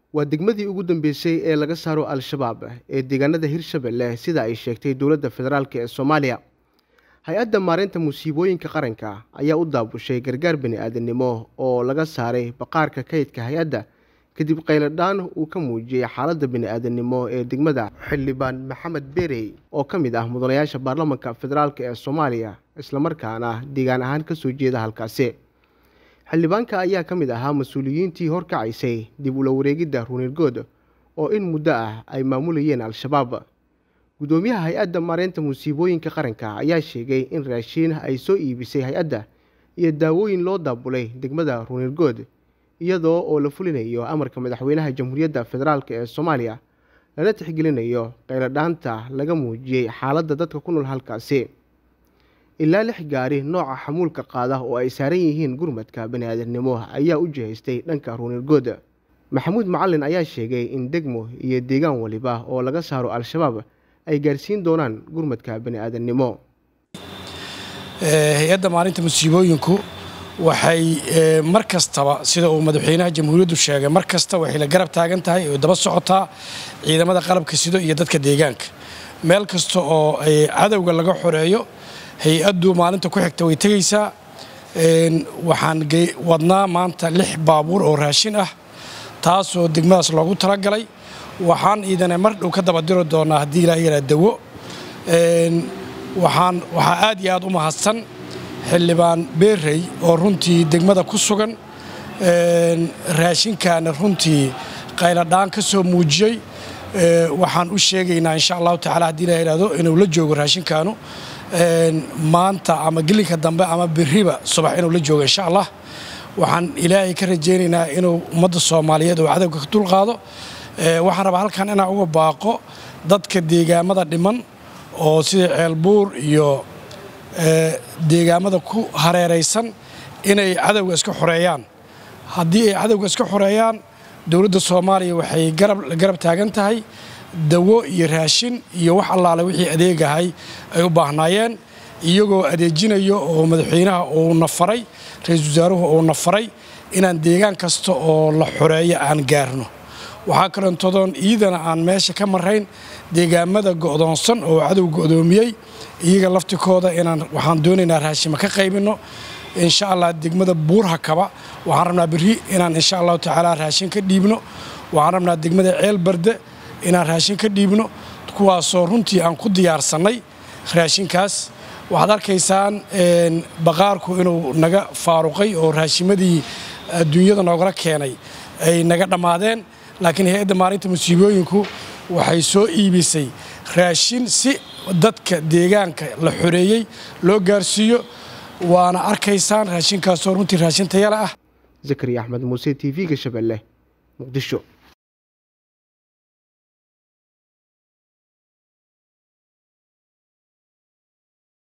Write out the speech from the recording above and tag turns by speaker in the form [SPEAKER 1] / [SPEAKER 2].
[SPEAKER 1] waa degmadii ugu dambeysay ee laga saaro al-shabaab ee deegaanada hirshabelle sida ay sheegtay dowladda federaalk ee soomaaliya hay-adda maareynta musiibooyinka qaranka ayaa u daabushay gargaar bani-aadamnimo oo laga saaray baqaarka kaydka hay-adda kadib qayladhaan uu ka muujiyey xaaladda bani-aadamnimo ee degmada xildhibaan maxamed berey oo ka mid ah mudanayaasha baarlamanka federaalk ee soomaaliya islamarkaana deegaan ahaan kasoo jeeda halkaasi xildhibaanka ayaa ka mid ahaa mas-uuliyiintii horkacaysay dib ula wareegidda ruunirgood oo in muddo ah ay maamulayeen al-shabaab guddoomiyaha hay-adda maareynta musiibooyinka qaranka ayaa sheegay in raashiin ay soo iibisay hay-adda iyo daawooyin loo daabulay degmada ruunirgood iyadoo oo la fulinayo amarka madaxweynaha jamhuuriyadda federaalk ee soomaaliya lana tixgelinayo qayladhaanta laga muujiyey xaaladda dadka ku nool halkaasi ilaa lix gaari nooca xamuulka qaada oo ay saaran yihiin gurmadka bani-aadamnimo ayaa u jihaystay dhanka ruunirgood maxamuud macalin ayaa sheegay in degmo iyo deegaan waliba oo laga saaro al-shabaab ay gaarsiin doonaan gurmadka bani-aadamnimo
[SPEAKER 2] hay-adda maalinta musiibooyinku waxay mar kastaba sida uu madaxweynaha jamhuuriyaddu sheegay mar kasta waxay la garab taagan tahay oo daba socotaa ciidamada qalabka sido iyo dadka deegaanka meel kasta oo ay cadowga laga xoreeyo hay-addu maalinta ku xigta way tegaysaa waxaan wadnaa maanta lix baabuur oo raashin ah taasoo degmadaas loogu talagalay waxaan iidana mar dhow ka daba diri doonaa haddii ilaa yaraa dawo waxaan waxaa aad iyo aad u mahadsan xildhibaan beerey oo runtii degmada ku sugan raashinkaana runtii qayladhaan ka soo muujiyey waxaan u sheegaynaa insha allahu tacala haddii la yidhaahdo inuu la joogo raashinkaanu maanta ama gelinka dambe ama beriba subax inuu la joogo insha allah waxaan ilaahay ka rajaynaynaa inuu ummadda soomaaliyeed oo cadowga ka dulqaado waxaan rabaa halkan inaan uga baaqo dadka deegaamada dhiman oo sida ceelbuur iyo deegaamada ku hareeraysan inay cadowga iska xoreeyaan haddii ay cadowga iska xoreeyaan dowladda soomaaliya waxay garab taagan tahay dawo iyo raashin iyo wax allaale wixii adeegahay ay u baahnaayeen iyagoo adeejinayo oo madaxweynaha uuna faray ra-iisul wasaaruhu uuna faray inaan deegaan kasta oo la xoreeyo aan gaarno waxaa kaleentodoon iidana aan meesha ka marayn deegaamada go'doonsan oo cadow go'doomiyey iyaga laftikooda inaan waxaan doonaynaa raashima ka qaybinno insha allah degmada buurhakaba waxaan rabnaa berri inaan insha allahu tacaala raashin ka dhiibno waxaan rabnaa degmada ceel barde inaan raashin ka dhiibno kuwaasoo runtii aan ku diyaarsannay raashinkaas waxaad arkaysaan baqaarku inuu naga faaruqay oo raashimadii adduunyada noogala keenay ay naga dhammaadeen laakiin hay-adda maalinta musiibooyinku waxay soo iibisay raashin si dadka deegaanka la xoreeyey loo gaarsiiyo waana arkaysaan raashinkaasoo runtii raashin tayale ah
[SPEAKER 1] zakariya axmed muuse t v-ga shabeelle muqdisho